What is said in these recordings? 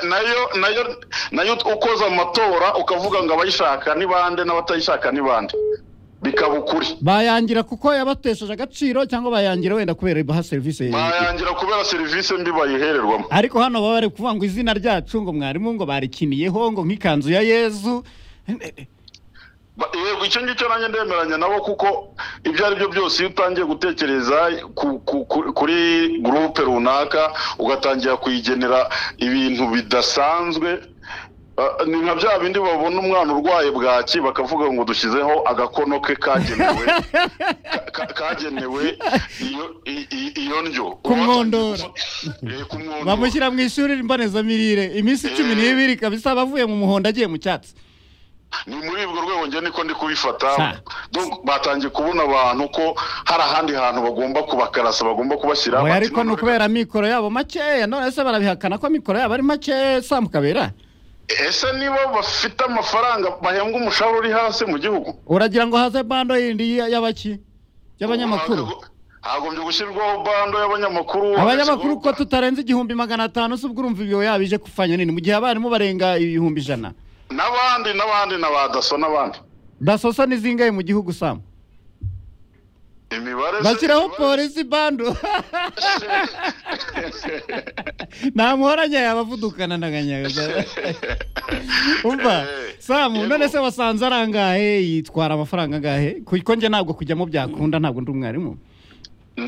nayo nayo nayo ukoza amatora ukavuga ngo abayishaka ni bande n'abatayishaka ni bande bikaba ukuri bayangira kuko yabatesheje agaciro cyangwa bayangira wenda kubera ibaha serivisi bayangira kubera serivisi mbi bayihererwamo ariko hano baba bari kuvuga ngo izina ryacu ngo mwarimu ngo barikiniyeho ngo nk'ikanzu ya yezu Ba- yego icyo ngicyo nanjye ndemeranya nabo kuko ibyo ari byo byose iyo utangiye gutekereza ku- ku- ku- kuri gurupe runaka ugatangira kuyigenera ibintu bidasanzwe ah, ni nka bya bindi babona umwana urwaye bwaki bakavuga ngo dushyizeho agakono ke kagenewe ka- kagenewe iyo i- i- iyo ndyo Kumwondora. Eh, kumwondora. bamushyira mu ishuri mbonezamirire iminsi cumi n'ibiri kabisa aba avuye mu muhondo agiye mu cyatsi ni muri ubwo rwego njye niko ndi kubifata Ha. Donc, batangiye kubona abantu ko hari ahandi hantu bagomba kubakarasa bagomba kubashyira oya Bati, ariko ni none- ukubera mikoro yabo makeya none se barabihakana ko mikoro yabo ari makeya sambu kabera ese nibo bafite amafaranga bahembwa umushahara uri hasi mu gihugu uragira ngo haze bando yindi ya- y'abaki y'abanyamakuru Hago- hagombye gushyirwaho bando y'abanyamakuru abanyamakuru ko Hagashyirwaho- tutarenze igihumbi magana atanu se ubwo urumva ibyo yabije kufanya nini mu gihe abarimu barenga ibihumbi ijana n'abandi n'abandi na ba daso n'abandi dasosa ni zingahe mu gihugu samu imibare se- bashyiraho imibare- polisi bando nta muhoranya yabavudukana na kanyaga umva Eh, samu yego. none se wasanze ari angahe yitwara amafaranga angahe kuko njye ntabwo kujyamo byakunda ntabwo ndi umwarimu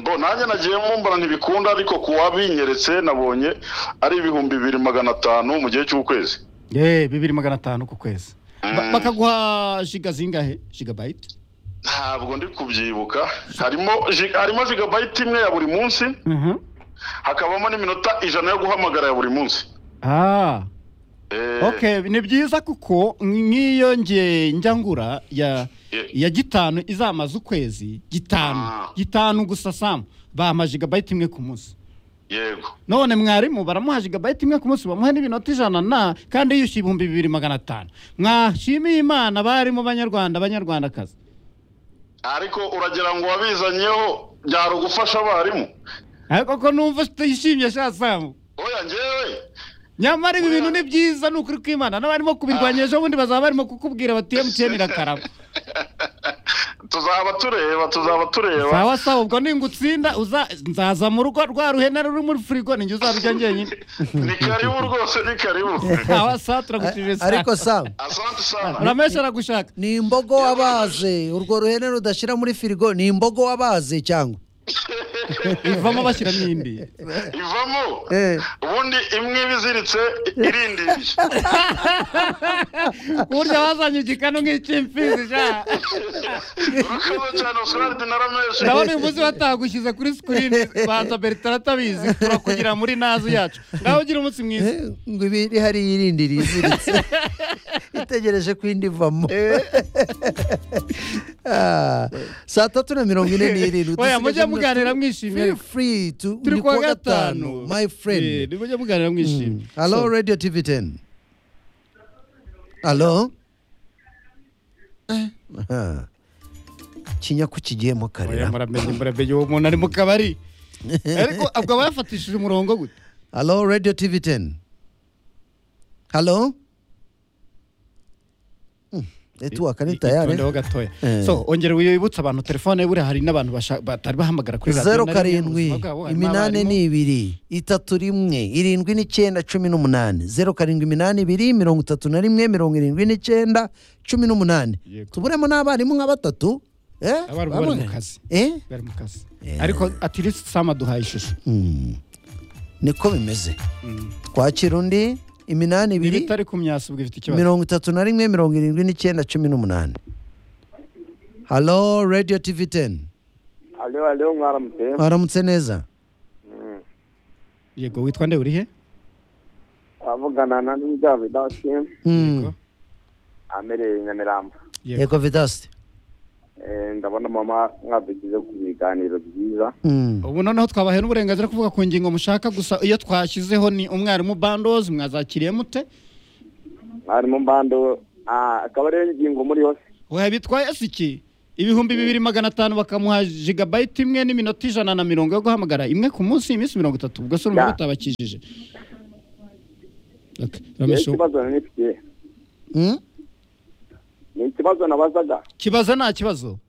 Bo nanjye nagiyemo mbona ntibikunda ariko ku wabinyeretse nabonye ari ibihumbi bibiri magana atanu mu gihe cy'ukwezi Eh, bibiri magana atanu ku kwezi Ba- Mm. bakaguha jiga zingahe jigabayiti ntabwo ndi kubyibuka harimo ji- harimo jigabayiti imwe ya buri munsi hakabamo n'iminota ijana yo guhamagara ya buri munsi ah Eh, okay ni byiza kuko nk'iyo nge njyangura ya Yeah. ya gitanu izamaze ukwezi gitanu Ah. gitanu gusa samu bamuha jigabayiti imwe ku munsi yego none mwarimu baramuha jigabayiti imwe ku munsi bamuha n'ibinota ijana na kandi yishyuye ibihumbi bibiri magana atanu mwashimiye imana barimo banyarwanda banyarwandakazi ariko uragira ngo wabizanyeho byari ugufasha abarimu ariko ko numva utishimye sha samu oya ngewe nyamara ibi Oya. bintu ni byiza ni ukuri kw'imana n'abarimo kubirwanya ejo bundi bazaba barimo kukubwira bati emutiyeni irakaraba tuzaba tureba tuzaba tureba sawa sawa ubwo ningutsinda uza nzaza mu rugo rwa ruhena ruri muri firigo ninjye uzarujya njyenyine ni karibu rwose ni karibu sawa sawa turagushimije ariko sawa samu asante sana uramesha aragushaka ni imbogo wabaze urwo ruhene rudashyira muri firigo ni imbogo wabaze cyangwa ivamo bashyiramo indi ivamo Eh. ubundi imwe iba iziritse irindiriye burya bazanye igikanu nk'icy'imfizi sha urakoze cyane osirade na rameshi ndabona uyu munsi batagushyize kuri sikirini banza bertrand atabizi turakugira muri nazi yacu ngaho ugira umunsi mwiza Eh, ngo ibiri hariya irindi riziritse itegereje ko indi ivamo Ah, saa tatu na mirongo ine n'irindwi Oya, mujye dusigaje muganira minota- mwishimye Feel ariko. free to- turi ni kuwa gatanu my friend ni mujye muganira mwishimye Hello, So- Radio TV 10. Hello? Eh, aha. Kinyaku kigiyemo Oya, karera. muramenye muramenye uwo muntu ari mu kabari ariko ubwo aba yafatishije umurongo gute Hello, Radio TV 10. Hello? Mm, Network ni tayari. itondeho gatoya Eh. so ongera wibutsa abantu telefone buriya hari n'abantu basha- batari bahamagara kuri radiyo zeru na rimwe mu karindwi buzima bwabo, harimo iminani abarimu. ni ibiri itatu rimwe irindwi n'icyenda cumi n'umunani zeru karindwi iminani ibiri mirongo itatu na rimwe mirongo irindwi n'icyenda cumi n'umunani Yego. tuburemo n'abarimu nka batatu eh? Abarimu bari mu kazi. Eh? bari mu kazi ariko atirisi sama duhaye ishusho Mm. niko bimeze twakira undi iminani ibi ibiri itari ku myasi ubwo ifite ikibazo mirongo itatu na rimwe mirongo irindwi n'icyenda cumi n'umunani halo radiyo tivi teni Alo, alo, mwaramutse. mwaramutse neza yego witwa nde urihe Avugana na Nida Vidasi, Mm. amereye Nyamirambo. yego yego vidasite Eh, Ndabona mama mwadukize ku biganiro byiza. Mm. ubu noneho twabahaye n'uburenganzira kuvuga ku ngingo mushaka gusa iyo twashyizeho ni umwarimu bandozi mwazakiriye mute Mwarimu Mbando, ah, akaba ariyo ngingo muri yose. oya bitwaye si iki ibihumbi bibiri magana atanu bakamuha jigabayiti imwe n'iminota ijana na mirongo yo guhamagara imwe ku munsi iminsi mirongo itatu ubwo se urumva Ya. butabakijije Ati, yewe Ramesho- ikibazo nari nifite Mm? ni ikibazo nabazaga kibaza nta kibazo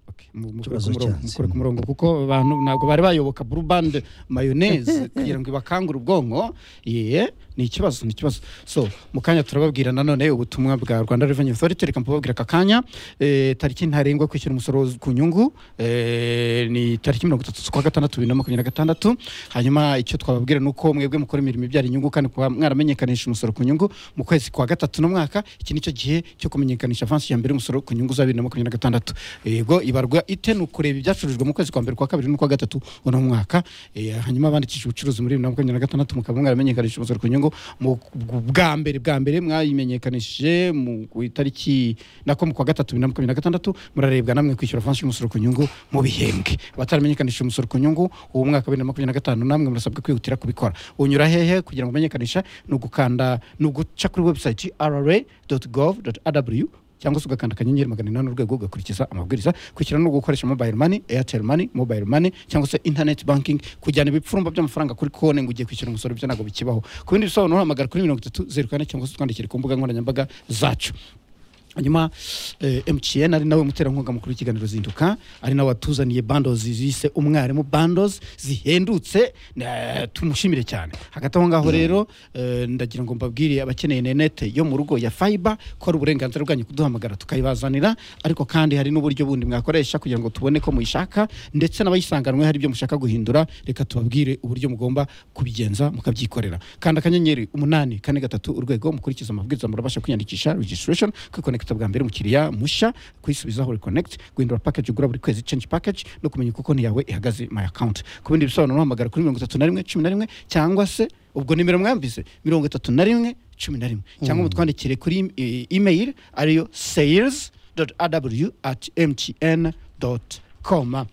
Okay, mu- mukore Kibazo ku murongo, cyanse. mukore ku murongo kuko abantu ntabwo bari bayoboka blue band mayonnaise kugira ngo ibakangure ubwonko ye ni ikibazo ni ikibazo so mu kanya turababwira nanone ubutumwa bwa rwanda revenue authority reka mbabwira aka kanya eh, tariki ntarengwa yo kwishyura umusoro ku nyungu eh, ni tariki mirongo itatu z'ukwa gatandatu bibiri na makumyabiri na gatandatu hanyuma icyo twababwira ni uko mwebwe mukora imirimo ibyara inyungu kandi kuba mwaramenyekanisha umusoro ku nyungu mu kwezi kwa gatatu n'umwaka iki ni cyo gihe cyo kumenyekanisha avansi ya mbere y'umusoro ku nyungu za bibiri na makumyabiri na gatandatu yego ibarwa ite ni ukureba ibyacurujwe mu kwezi kwa mbere kwa kabiri n'ukwa gatatu uno mwaka Eh, hanyuma abandikishije ubucuruzi muri bibiri na makumyabiri na gatandatu mukaba mwaramenyekanisha umusoro ku nyungu mu bwa mbere bwa mbere mwayimenyekanishije mu ku itariki nako mu kwa gatatu bibiri na makumyabiri na gatandatu murarebwa namwe kwishyura avansi y'umusoro ku nyungu mu bihembwe abataramenyekanishije umusoro ku nyungu uwo mwaka wa bibiri na makumyabiri na gatanu namwe murasabwa kwihutira kubikora unyura hehe kugira ngo umenyekanishe ni ugukanda ni uguca kuri website rra gov rw cyangwa se ugakanda akanyenyeri magana inani urwego ugakurikiza amabwiriza kwishyura no gukoresha mobile money airtel money mobile money cyangwa se internet banking kujyana ibipfurumba by'amafaranga kuri konti ngo ugiye kwishyura umusoro byo ntabwo bikibaho ku bindi bisobanuro hamagara kuri mirongo itatu zeru kane cyangwa se utwandikire ku mbuga nkoranyambaga zacu hanyuma eh, mtn ari nawe muterankunga mukuru w'ikiganiro zinduka ari nawe watuzaniye bandozi zise umwarimu bandozi zihendutse eh, tumushimire cyane hagati aho ngaho rero eh, ndagira ngo mbabwire abakeneye nenete yo mu rugo ya fiber ko ari uburenganzira bwanyu kuduhamagara tukayibazanira ariko kandi hari n'uburyo bundi mwakoresha kugira ngo tubone ko muyishaka ndetse n'abayisanganwe hari ibyo mushaka guhindura reka tubabwire uburyo mugomba kubigenza mukabyikorera kanda akanyenyeri umunani kane gatatu urwego mukurikiza amabwiriza murabasha kwiyandikisha registration kwikonekita bwa mbere umukiriya mushya kwisubizaho reconnect guhindura package ugura buri kwezi change package no kumenya uko konti yawe ihagaze my account ku bindi bisobanuro uhamagara kuri mirongo itatu na rimwe cumi na rimwe cyangwa se ubwo nimero mwamvise mirongo itatu na rimwe cumi na rimwe cyangwa mutwandikire kuri em- e- email ariyo sales aw at mtn com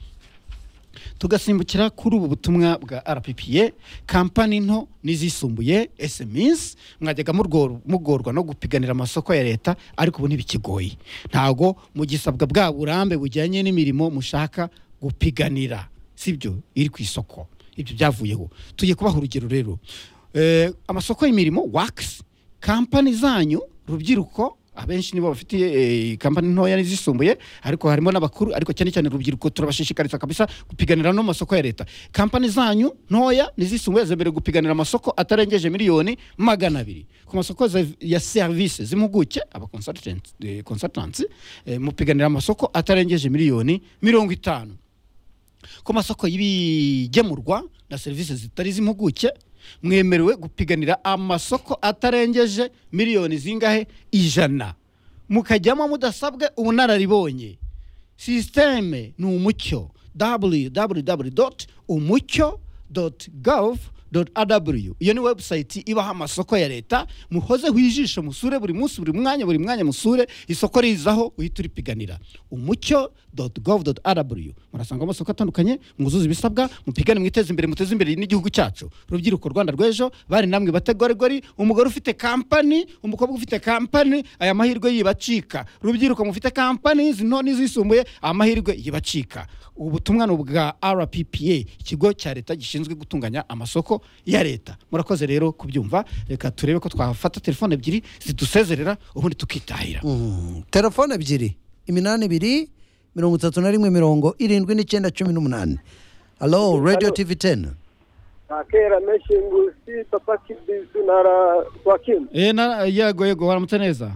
tugasimbukira kuri ubu butumwa bwa rppa kampani nto n'izisumbuye sms mwajyaga murgor- mugorwa no gupiganira amasoko ya leta ariko ubu ntibikigoye ntago mugisabwa bwa burambe bujyanye n'imirimo mushaka gupiganira sibyo iri ku isoko ibyo byavuyeho tugiye kubaha urugero rero Eh, amasoko y'imirimo wakisi kampani zanyu rubyiruko abenshi nibo bafitiye eh, kampani ntoya n'izisumbuye ariko harimo n'abakuru ariko cyane cyane urubyiruko turabashishikariza kabisa gupiganira no mu masoko ya leta kampani zanyu ntoya n'izisumbuye zemerewe gupiganira amasoko atarengeje miliyoni magana abiri ku masoko ze- ya serivisi z'impuguke aba consultant- eh, consultants eh, mupiganira amasoko atarengeje miliyoni mirongo itanu ku masoko y'ibigemurwa na serivisi zitari iz'impuguke mwemerewe gupiganira amasoko atarengeje miliyoni zingahe ijana mukajyamo mudasabwe ubunararibonye sisiteme ni umucyo www umucyo gov aw iyo ni webusayiti ibaho amasoko ya leta muhozeho ijisho musure buri munsi buri mwanya buri mwanya musure isoko rizaho uhita uripiganira umucyo gov aw murasanga amasoko atandukanye mwuzuze ibisabwa mupigane mwiteze imbere muteze imbere n'igihugu cyacu urubyiruko rwanda rw'ejo bari namwe bategoregori umugore ufite kampani umukobwa ufite kampani aya mahirwe yibacika rubyiruko mufite kampani izi nto n'izisumbuye amahirwe yibacika ubutumwa ni ubwa rppa ikigo cya leta gishinzwe gutunganya amasoko ya leta murakoze rero kubyumva reka turebe ko twafata telefone ebyiri zidusezerera ubundi tukitahira Mm. telefone ebyiri iminani ibiri mirongo itatu na rimwe mirongo irindwi n'icyenda cumi n'umunani halo radiyo tivi teni nakera menshi ngusi papa kibizu na rwakimu Eh, na- yego yego waramutse neza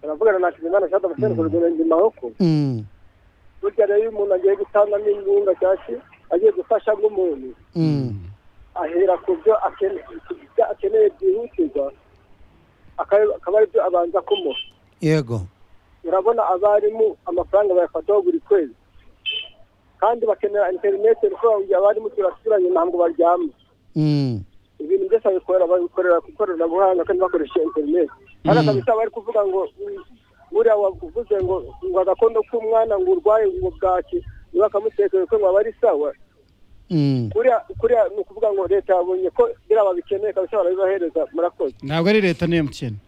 baravugana na kizimana shata basene kurugero ndima hoko Mm, burya rero iyo umuntu agiye gutangamo imbunda cyangwa agiye gufasha nk'umuntu mm, ahera ku byo akene- ku byo akeneye byihutirwa aka- akaba aribyo abanza kumuha yego urabona abarimu amafaranga bayafataho buri kwezi kandi bakenera interineti kuko abarimu turasubiranye ntabwo baryama Mm, ibintu byose babikorera babikorera ku ikoranabuhanga kandi bakoresheje interineti kandi Mm. akabisa bari kuvuga ngo mm, buriya wavuze ngo ngo agakondo k'umwana ngo urwaye ngo bwaki niba akamutekera ko ngo aba ari sawa mm. kuriya kuriya ni ukuvuga ngo leta yabonye ko biriya babikeneye kabisa barabibahereza murakoze ntabwo ari leta ni emutiyeni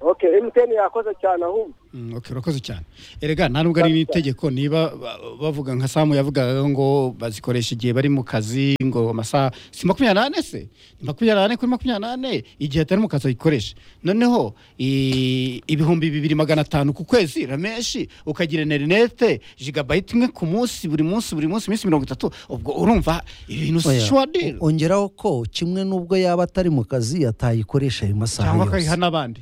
okay emutiyeni yakoze cyane ahubwo Mm, okay, urakoze cyane erega nta nubwo ari n'itegeko niba ba- bavuga nka samu yavugaga ngo bazikoresha igihe bari mu kazi ngo amasaha si makumyabiri n'ane se ni makumyabiri n'ane kuri makumyabiri n'ane igihe atari mu kazi ayikoresha noneho i- ibihumbi bibiri magana atanu ku kwezi rameshi ukagira interinete jigabayiti imwe ku munsi buri munsi buri munsi iminsi mirongo itatu ubwo urumva ibintu si Oya, shuwadiri ongeraho ko kimwe n'ubwo yaba atari mu kazi atayikoresha ayo masaha cyangwa yose akayiha n'abandi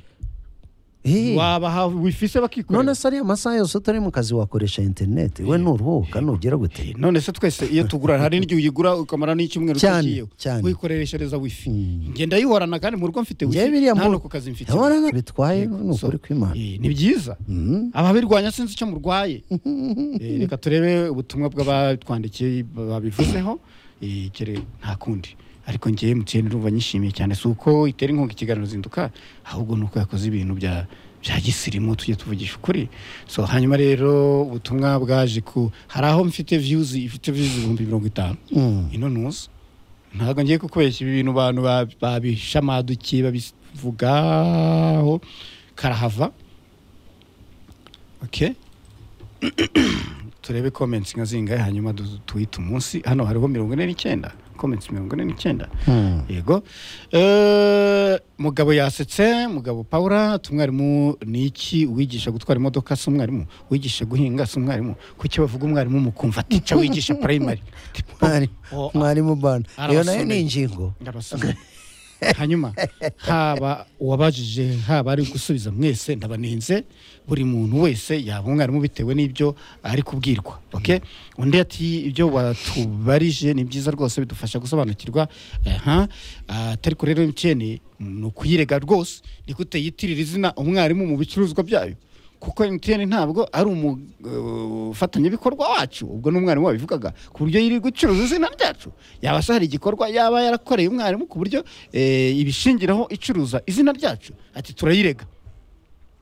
Eh, wabaha wifise bakikorera none se ariya masaha yose utari mu kazi wakoresha interineti we nuruhuka nugera gute none se twese iyo tugura hari n'igihe uyigura ukamara n'icyumweru Cyane, utagiyeho cyane. uyikoreshereza wifi Mm. ngenda yihorana kandi mu rugo mfite wifi Njyewe biriya nta mu- no ku kazi mfite Urabona ko bitwaye Yego, ni so, ukuri kw'Imana eh, ni byiza Mhm. ababirwanya sinzi icyo murwaye Eh, reka turebe ubutumwa bw'abatwandikiye babivuzeho eh, kere nta kundi ariko ngewe mtn urumva nyishimiye cyane si uko itera inkunga ikiganiro zinduka ahubwo ni uko yakoze ibintu bya bya gisirimu tujye tuvugisha ukuri so hanyuma rero ubutumwa bwaje ku hari aho mfite views ifite views ibihumbi mirongo itanu Mm. ino ntuzi ntabwo ngiye kukubeshya ibi bintu abantu ba- babishamadukiye babivugaho karahava okay turebe comments nka zingahe hanyuma du- tuhite umunsi hano hariho mirongo ine n'icyenda comments mirongo ine n'icyenda Mm. yego Eh, mugabo yasetse mugabo paula tumwarimu ni iki wigisha gutwara imodoka si umwarimu wigisha guhinga si umwarimu kuki bavuga umwarimu mukumva tica wigisha primary Mwari- Oh, mwarimu bana iyo nayo arabasomeye. ni ingingo Ndabasomye. hanyuma haba uwabajije haba ari gusubiza mwese ndabaninze buri muntu wese yaba umwarimu bitewe n'ibyo ari kubwirwa okay? undi ati ibyo watubarije ni byiza rwose bidufasha gusobanukirwa aha atari kuri rero mtn ni ukuyirega rwose nigute yitirira izina umwarimu mu bicuruzwa byayo kuko mtn ntabwo ari umufatanyabikorwa wacu ubwo n'umwarimu wabivugaga ku buryo yiri gucuruza izina ryacu yaba se hari igikorwa yaba yarakoreye umwarimu ku buryo eh, ibishingiraho icuruza izina ryacu ati turayirega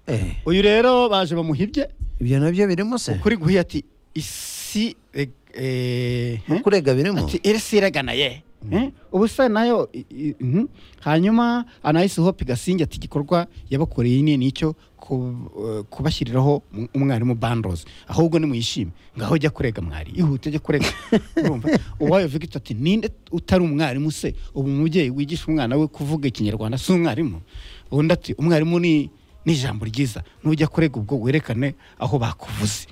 Eh, uyu rero baje bamuhibye ibyo nabyo birimo se ukuri guhiye ati isi eh, eh, he? kurega birimo ati irisi iragana ye Eh, ubu se nayo i- i- mhm. hanyuma anayisi hope gasinge ati igikorwa yabakoreye ni nicyo ku- eh, kubashyiriraho um- umwarimu bandoze ahubwo nimuyishime ngaho jya kurega mwari ihute jya kurega urumva uwayo vigito ati ninde utari umwarimu se ubu umubyeyi wigisha umwana we kuvuga ikinyarwanda si umwarimu undi ati umwarimu ni ni ijambo ryiza nujya kurega ubwo werekane aho bakuvuze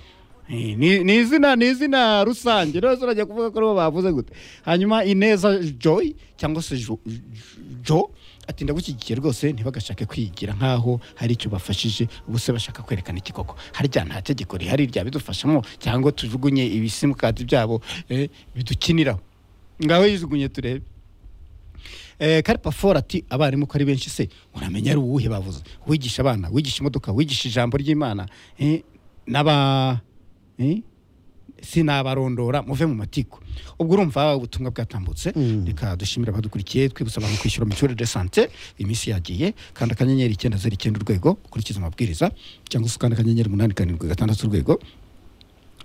Eh, ni ni izina ni izina rusange rero urajya kuvuga ko aribo bavuze gute hanyuma ineza joy cyangwa se Jo- jo ati ndagushyigikiye rwose ntibagashake kwigira nk'aho hari icyo bafashije ubu se bashaka kwerekana ikikoko harya nta tegeko rihari ryabidufashamo cyangwa tujugunye ibisimukadi byabo eh, bidukiniraho ngaho yijugunye turebe Eh, karipa fora ati abarimu ko ari benshi se uramenya ari uwuhe bavuze wigisha abana wigisha imodoka wigisha ijambo ry'imana eh, n'aba eh, sinabarondora muve mu matiko ubwo urumva ubutumwa bwatambutse reka dushimira abadukurikiye twibutsa abantu kwishyura mituweli de sante iminsi yagiye kanda akanyenyeri icyenda zeru icyenda urwego ukurikiza amabwiriza cyangwa se ukanda akanyenyeri umunani karindwi gatandatu urwego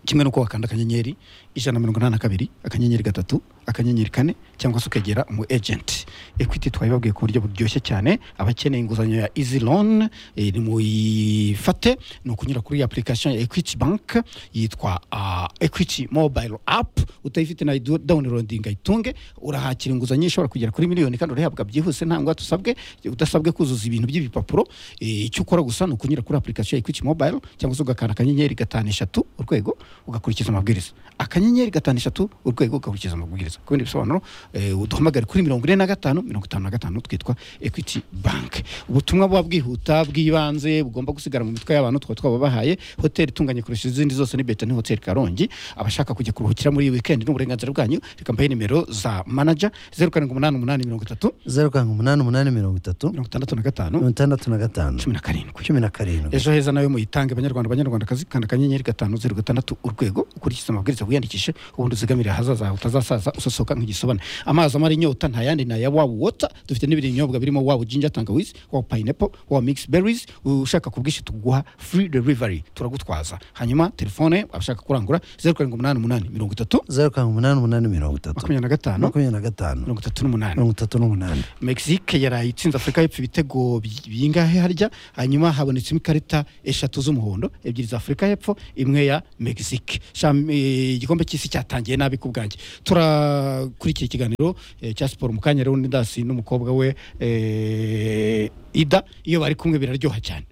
kimwe nuko wakanda akanyenyeri ijana na mirongo inani na kabiri akanyenyeri gatatu akanyenyeri kane cyangwa se ukegera umu ejenti ekwiti twabibabwiye ku buryo buryoshye cyane abakeneye inguzanyo ya easy loan eh, nimuyifate ni ukunyura kuri application ya equity bank yitwa ah, equity mobile app utayifite na downloading ayitunge urahakira inguzanyo ishobora kugera kuri miliyoni kandi urayihabwa byihuse nta ngwate usabwe udasabwe kuzuza ibintu by'ibipapuro eh, icyo ukora gusa ni ukunyura kuri application ya equity mobile cyangwa se ugakanda akanyenyeri gatanu eshatu urwego ugakurikiza amabwiriza akanyenyeri gatanu eshatu urwego ugakurikiza amabwiriza ku bindi bisobanuro eh, uduhamagare kuri mirongo ine na gatanu mirongo itanu na gatanu twitwa equity bank ubutumwa buba bwihuta bw'ibanze bugomba gusigara mu mitwe y'abantu twaba twababahaye hoteli itunganye kurusha izindi zose ni beta ni hoteli karongi abashaka kujya kuruhukira muri iyi weekend ni uburenganzira bwanyu reka mbahe nimero za manager zeru karindwi umunani umunani mirongo itatu zeru karindwi umunani umunani mirongo itatu mirongo itandatu na mirongo gatanu itandatu na gatanu cumi na karindwi cumi na karindwi ejo heza nawe muyitange banyarwanda banyarwandakazi kanda akanyenyeri gatanu zeru gatandatu urwego ukurikiza amabwiriza wiyandikishe ubundi uzigamire ahazaza hawe utazasaza usosoka nk'igisobane amazi amara inyota nta yandi nayabona wawa wota dufite n'ibindi binyobwa birimo wawa jinja tangawizi wawa payinepo wawa migisi berizi ushaka ku bwinshi tuguha furi derivari turagutwaza hanyuma telefone abashaka kurangura zeru karindwi umunani umunani mirongo itatu zeru karindwi umunani umunani mirongo itatu makumyabiri na gatanu makumyabiri na gatanu mirongo itatu n'umunani mirongo itatu n'umunani mexique yaraye itsinze afurika y'epfo ibitego bi- bingahe harya hanyuma habonetsemo ikarita eshatu z'umuhondo ebyiri za afurika y'epfo imwe ya mexique Sham- eh, igikombe cy'isi cyatangiye nabi ku bwanjye turakurikira ikiganiro eh, cya siporo mu kanya rero n'indasi n'umukobwa we eh, ida iyo bari kumwe biraryoha cyane